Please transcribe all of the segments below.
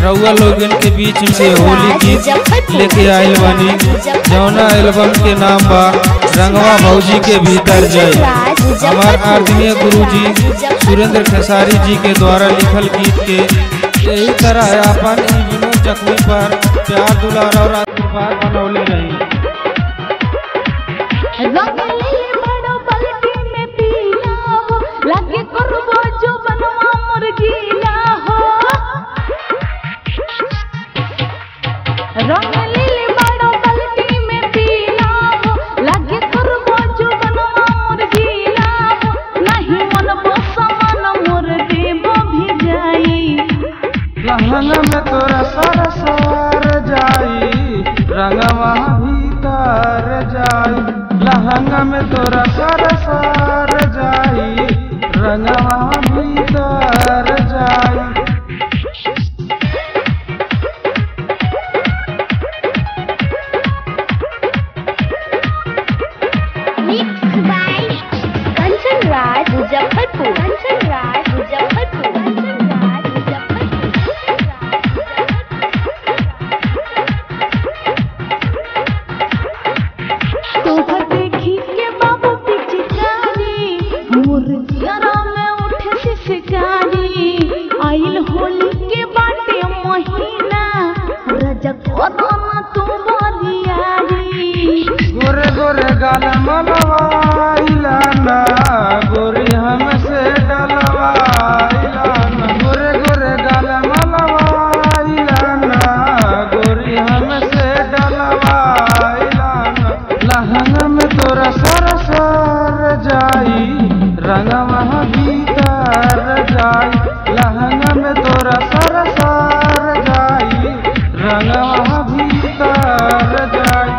रउआ लोगन के बीच में होली गीत लेके आइल बानी जौना एल्बम के नाम बा रंगवा भौजी के भीतर जय हमार आदरणीय गुरुजी सुरेंद्र खेसारी जी के द्वारा लिखल गीत के यही तरह अपन ई विनोद जख्मी पर प्यार दुलार और आशीर्वाद बनौले रही रंगली बड़ो पलटी में पीला हो लागे करबो जो बनवा मोर गीला हो रंगली बड़ो पलटी में पीला हो लागे करबो जो बनवा मोर गीला हो नहीं मन बसमन मोर देबो भी जाई लहंगा में तोरा सर सर जाई रंगवा भीतर जाई लहंगा में तोरा सर सर जाई रंगवा भीतर जाई Mixed by Kanchan Raj Muzaffarpur. Kanchan Raj Muzaffarpur. Kanchan Raj Muzaffarpur. तोहर देखी के बाबू पिचकारी मोर दियारा में उठे शिकारी आइल होली के बाटे महीना रजक ओतना तू बरियारी गोरे गोरे गाल मलवाइला ना गोरी हमसे डलवाइला ना गोरे गोरे गाल मलवाइला ना गोरी हमसे डलवाइला ना लहंगा में तोरा सर सर जाई रंगवा भीतर जाई लहंगा में तोरा सर सर जाई रंगवा भीतर जाई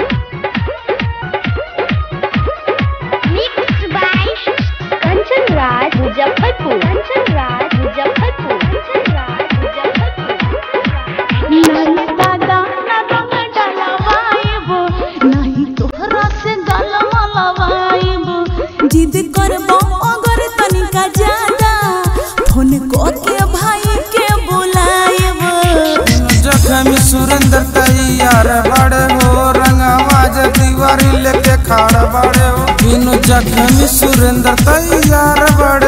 Mixed by Kanchan Raj Muzaffarpur. Kanchan Raj Muzaffarpur. Kanchan Raj Muzaffarpur. नहीं दादा ना रंग डलवाइबो नहीं तोहरा से गल मलवाइबो जिद करबो अगर तनिका ज्यादा फोन को के भाई के बुलाइबो जखम सुरेंद्र तैयार बड़े हो रंगवा दीवारी लेके खाड़ बड़े हो बिनु जखम सुरेंद्र तैयार बड़े